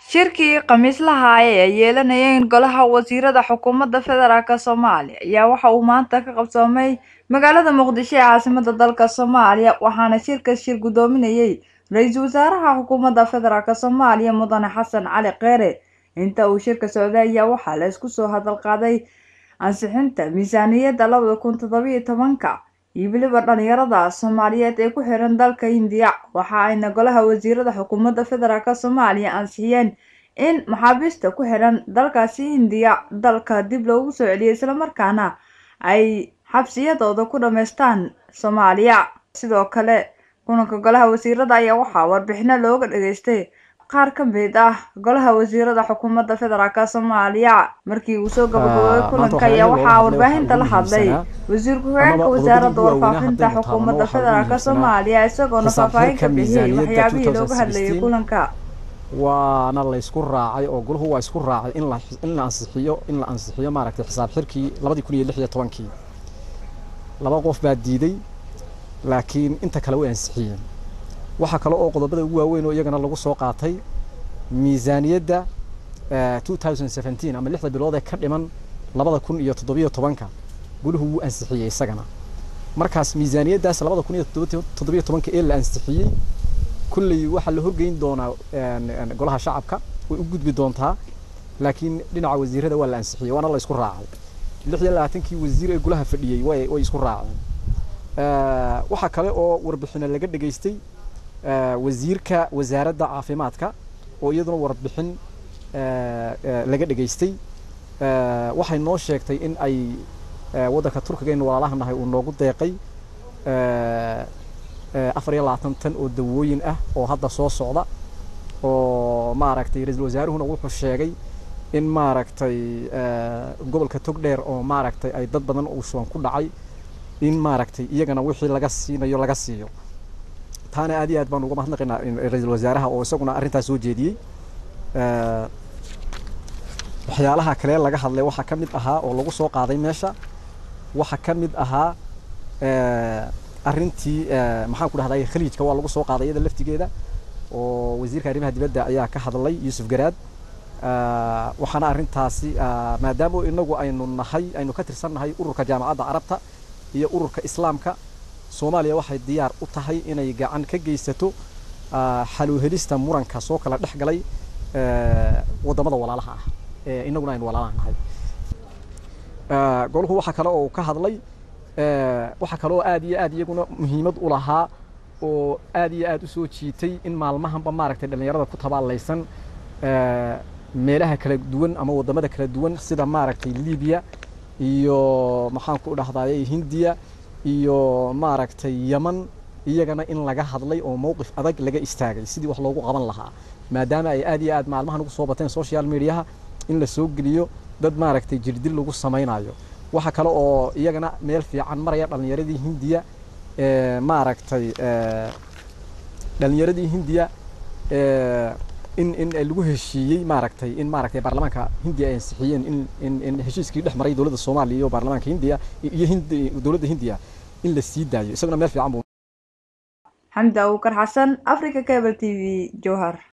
Shirkii khamiislaha ah ee ay yeelanayeen Golaha Wasiirada Xukuumadda Federaalk Soomaaliya ayaa waxa uu maanta ka qabsoomay magaalada Muqdisho ee caasimadda dalka Soomaaliya waxaana shirka shir gudoominayay Ra-iisul Wasaaraha Xukuumadda Federaalk Soomaaliya Mudane Xasan Cali Kheyre inta uu shirka socday ayaa waxaa la isku soo hadal qaaday ansixinta miisaaniyadda labada kun toddoba iyo tobanka iyo weliba dhalinyarada Soomaaliyeed ee ku xiran dalka Hindiya waxa ayna Golaha Wasiirada Xukuumadda Federaalk Soomaaliya ansixiyeen in maxaabiista ku xiran dalkaasi Hindiya dalka dib loogu soo celiyo islamarkaana ay xabsiyadooda ku dhammaystaan Soomaaliya sidoo kale kulanka Golaha Wasiirada ayaa waxaa warbixino looga dhageystay qaar ka mid ah Golaha Wasiirada Xukuumadda Federaalk Soomaaliya markii uu soo gabagaboobay kulanka ayaa waxaa warbaahinta la hadlay wasiir ku-xigeenka wasaaradda warfaafinta xukuumadda federaalk Soomaaliya isagoona faahfaahin ka bixiyay waxyaabihii looga hadlayay kulanka waana la isku raacay oo goluhu waa isku raacay in la in la ansixiyo in la ansixiyo maaragtay xisaab xirkii labadii kun iyo lix iyo tobankii laba qof baa diiday laakiin inta kale way ansixiyeen waxaa kale oo qodobada ugu waaweyn oo iyagana lagu soo qaatay miisaaniyadda two thousand seventeen ama lixda bilood ee ka dhiman labada kun iyo toddobiyo tobanka goluhu wuu ansixiyey isagana markaas miisaaniyaddaas labada kun iyo toddobiyo tobanka ee la ansixiyey kulley waxaa la horgeyn doonaa golaha shacabka way u gudbi doontaa laakiin dhinaca wasiirada waa la ansixiyey waana la isku raacay lix iyo labaatankii wasiir ee golaha fadhiyey way way isku raaceen waxaa kale oo warbixino laga dhageystay wasiirka wasaaradda caafimaadka oo iyaduna warbixin laga dhageystay waxay noo sheegtay in ay waddanka turkiga in walaalaha nahay uu noogu deeqay afar iyo labaatan tan oo dawooyin ah oo hadda soo socda oo maaragtay ra-iisul wasaaruhuna wuxuu sheegay in maaragtay gobolka togdheer oo maaragtay ay dad badan uu shuban ku dhacay in maaragtay iyagana wixii laga siinayo laga siiyo taana aad iyo aad baan uga mahadnaqaynaa ra-iisul wasaaraha oo isaguna arrintaas soo jeediyey waxyaalaha kale laga hadlay waxaa ka mid ahaa oo lagu soo qaaday meesha waxaa ka mid ahaa arrintii maxaan ku dhahday khaliijka waa lagu soo qaaday iyada laftigeeda oo wasiirka arrimaha dibadda ayaa ka hadlay yuusuf garaad waxaana arrintaasi maadaama inagu aynu nahay aynu ka tirsan nahay ururka jaamacadda carabta iyo ururka islaamka soomaaliya waxay diyaar u tahay inay gacan ka geysato xaluuhelista muranka soo kala dhex galay waddamada walaalaha ah ee inaguna aynu walaalaha nahay goluhu waxaa kale oo ka hadlay waxaa kale oo aad iyo aad iyaguna muhiimad u lahaa oo aad iyo aad u soo jiitay in maalmahanba maaragtay dhallinyarada ku tabaalaysan meelaha kala duwan ama waddamada kala duwan sida maaragtay libiya iyo maxaan ku dhahdaye hindiya iyo maaragtay yeman iyagana in laga hadlay oo mowqif adag laga istaagay sidii wax loogu qaban lahaa maadaama ay aad iyo aad maalmahan ugu soo bateen social mediaha in la soo geliyo dad maaragtay jirdil lagu samaynayo waxaa kale oo iyagana meel fiican maraya dhallinyaradii hindiya maaragtay dhallinyaradii hindiya in in lagu heshiiyey maaragtay in maaragtay baarlamaanka hindiya ay ansixiyeen in in in heshiiskii dhex maray dowladda soomaaliya iyo baarlamaanka hindiya iyo hindi dowladda hindiya in la sii daayo isaguna meel fiican buu xamdi abuukar xasan africa cable t v jowhar